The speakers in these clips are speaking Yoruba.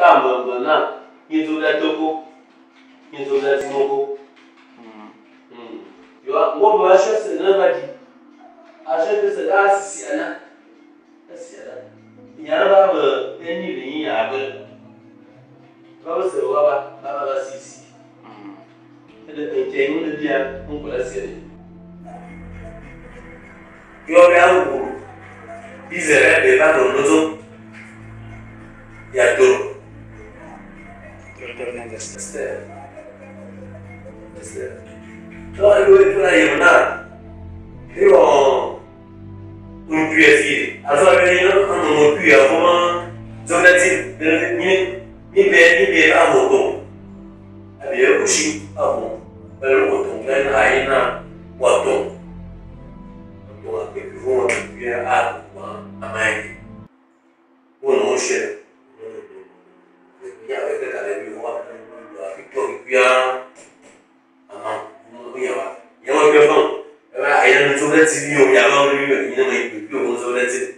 mọ̀mọ́ náà kí n tó lẹ́ tó kó kí n tó lẹ́ tí mo kó. wọ́n bọ̀ aṣọ ẹsẹ̀ náà bá di aṣọ ẹsẹ̀ náà sì sí àná sì àná ìyàrá bá bọ̀ ẹni rẹ̀ yín yàrá bẹ̀ báwo sẹ̀ wá bá bá bá sì sí ẹ̀dẹ̀ pẹ̀ntẹ̀ ń lè di à ń kọ̀ lẹ́sẹ̀ rẹ̀. yọ̀ọ́ bí a wò bí zẹ̀rẹ̀ bẹ̀ bá dọ̀ lọ́tọ̀ ya doro. Este. Este. Então, eu entro na Yamuna, eu um puits assim. Alors, eu não ando no puits, eu vou zona de ni ni be ni be a moto. Abi eu puxi a moto. Eu moto, eu aí na moto. Eu aqui vou a a mãe. O não chega. Ya, mereka tak ada lebih orang Victor Vipia Ah, punya apa? Yang mana dia bang? Apa ayah nak coba sini yo, ya bang ni ni nama ibu ibu pun coba sini.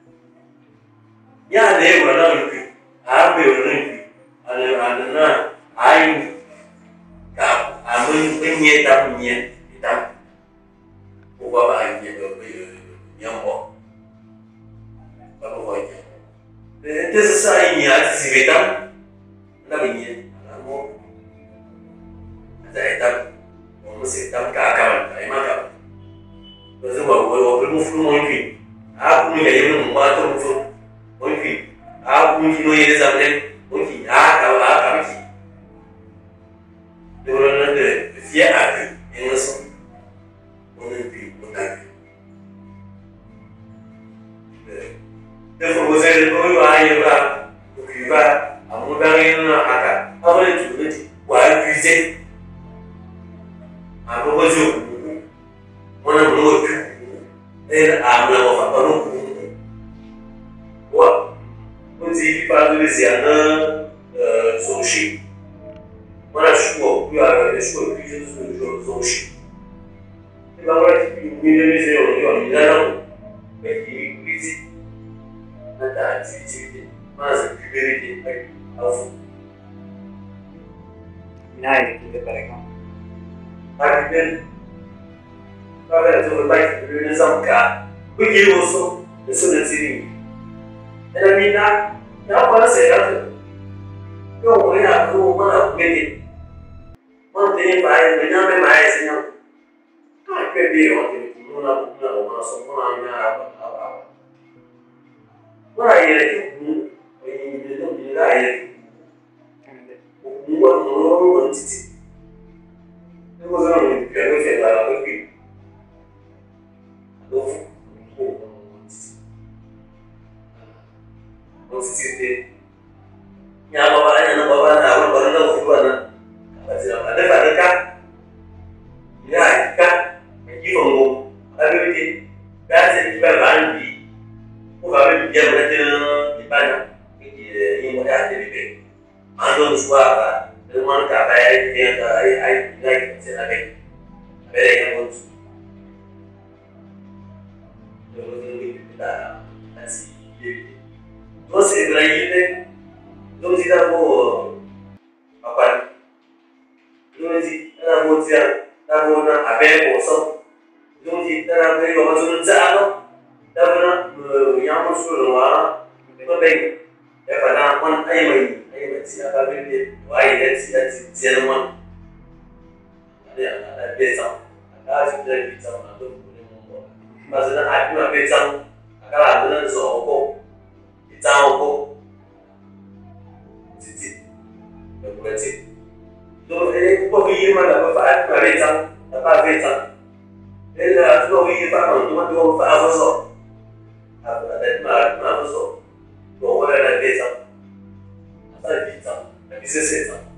Ya ada yang mana ibu, apa yang mana ibu? Ada ada na, ayu, kap, amun punya tak punya, kita. Bukan apa ayu yang berbeza, yang apa? Apa wajah? Itu sesuai ni, ada si betam na bình yên là một giải tâm một sự tâm cả cầm cái mà cầm rồi sau bảo rồi rồi một phương mối thủy à cũng như vậy mình qua trong một phương mối thủy à cũng như nuôi ra lên mối thủy à cao à cảm chỉ rồi nó để phía à thủy nhưng nó sống một nên thủy một đại Nếu không có dây được đối với ai như vậy, thì ba àwọn dáhùn nínú àkà àwọn ètò méjì wà á fi jẹ àkọ́kọ́ tí o kù wọn náà mú ojú ẹ àmì àwọn bàbá náà kù wà ó ti fífa lórí sí àná sọ̀ọ́sì wọn náà ṣùgbọ́ bí ara rẹ̀ ṣùgbọ́ bí ṣe tó ṣe sọ̀ọ́sì nígbà wọn ti fi wí lórí sí ọ̀rọ̀ ní ọ̀nà ìlànà pẹ̀lú ìgbésí náà àti ìjìnlẹ̀ máa sì fi bẹ́rẹ̀ dé pẹ̀lú. Alfu. விநாயகருக்கு பிறகும் Takdir. Kalau itu berbaik, berbeda sangka. Begitu so, sudah sini. Dan mina, yang apa saya kata? Kau boleh aku mana begini? Mana ini baik, mana me baik senyum. Kau pergi orang ini, mana mana mana semua mana apa apa. Mana ini itu, ini itu ini lah ini. Buat menurut titi. Ini bukan orang yang saya dah pergi. Aduh, oh titi titi. Yang bapaknya anak bapak nak awal baru tahu mana. Apa sih ada pada kah? Ya, kah? Yang ngomong, tapi ini, kan saya juga bandi. Bukan dia berada di mana? Ini mau ada di sini. Ando suara, teman kata ya dia ada ai ai ai saya ada. Ada yang mau. Terus ini kita kasih dia. Terus lagi ni, terus kita mau apa? Terus kita mau dia, kita mau na apa yang kosong. Terus kita nak beri apa tu jalo. Kita nak yang masuk rumah, kita beri. Ya pada mana ayam ini ci a babin da waye da ci a ciyar man ada ada besan ada shi da besan na to ne mun ba ba su da haɗu na besan a kala da nan so ko besan ko titi da kuma ti to eh ko bi yi mana ba fa a besan da ba besan eh da to bi yi ba man to ma to fa a so a da ma ma so ko wala da besan 在比上，比这些上。